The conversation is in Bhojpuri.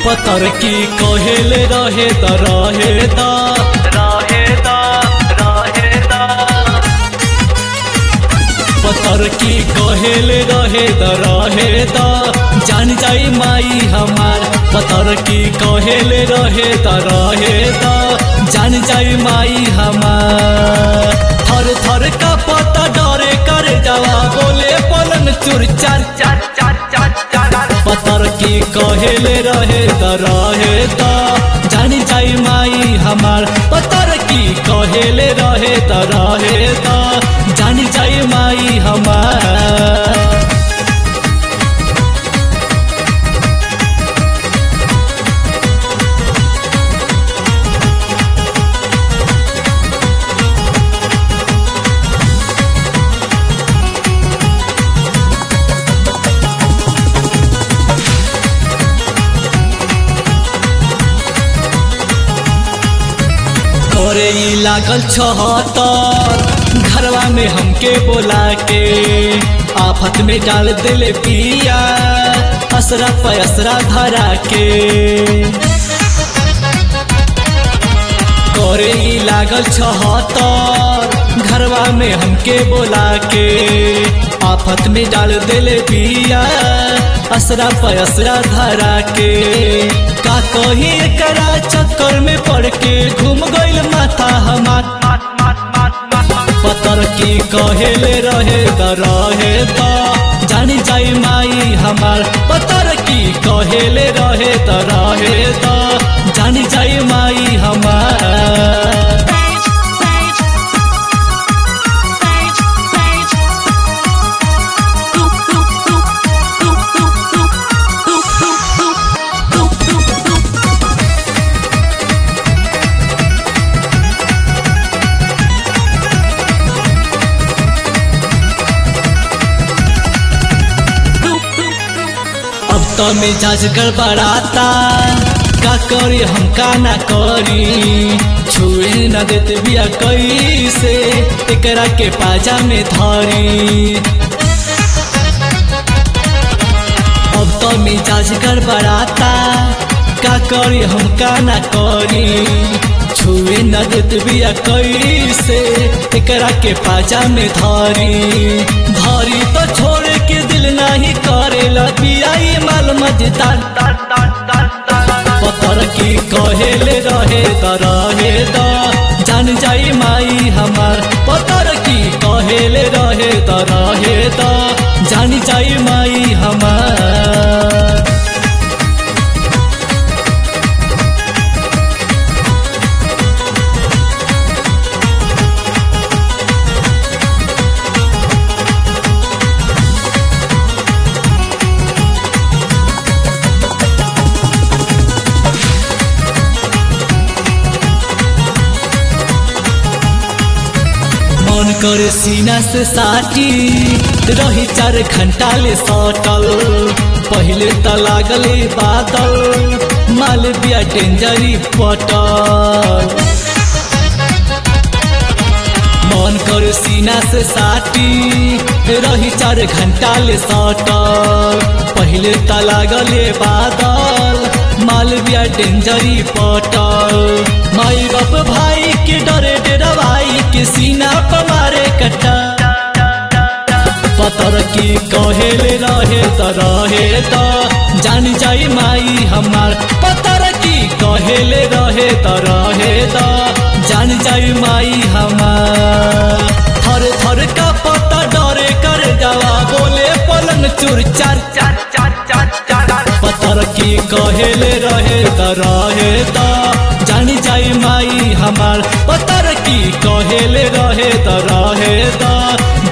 पतर की कहेले रहे त रहे त रहे त रहे त पतर की कहेले रहे त रहे त जान जाई माई हमार पतर की कहेले रहे त रहे त जान जाई माई हमार थर थर का पता डरे करे जावा बोले पलन चुर चार चार चार चार चार पतर की कहेले रहे त रहे त जानी जाई माई हमार पतर की कहेले रहे त रहे त जानी जाई माई हमार करे ई लागल छहतर घरवा में हमके बोला के आफत में डाल दिले पिया असरा पैसरा धरा के करे ई लागल छहतर घरवा में हमके बोला के आफत में डाल दिले पिया असरा पैसरा धरा के का कही एकरा चक्कर में पड़ के घूम गइल माथा हमार पतर की कहेले रहे त रहे त जानी जाई माई हमार पतर की कहेले रहे त रहे त जानी जाई माई हमार अब तो मिजाज गड़बड़ाता का करी हम का ना करी छुए न देते बिया कैसे एकरा के पाजा में धरी अब तो मिजाज गड़बड़ाता का करी हम का ना करी छुए न देते बिया कैसे एकरा के पाजा में धरी धरी तो छोड़ के दिल नहीं करेला बियाई माल मजदार पतर की कहेले रहे त रहे त जान जाई माई हमार पतर की कहेले रहे त रहे त जान जाई माई हमार मन करे सीना से साटी रही चार घंटा ले सटल पहले त लागले बादल माल बिया डेंजरी पटल मन करे सीना से साटी रही चार घंटा ले सटल पहले त लागले बादल माल बिया डेंजरी पटल माई बाप भाई के डरे डरवाई के सीना पर मारे कटा पतर की कहेले रहे त रहे त जान जाई माई हमार पतर की कहेले रहे त रहे त जान जाई माई हमार थर थर का पता डरे कर जावा बोले पलंग चुर चार चार चार चार चार पतर की कहेले रहे त रहे त जान जाई माई हमार पतर की कहेले रहे त रहे त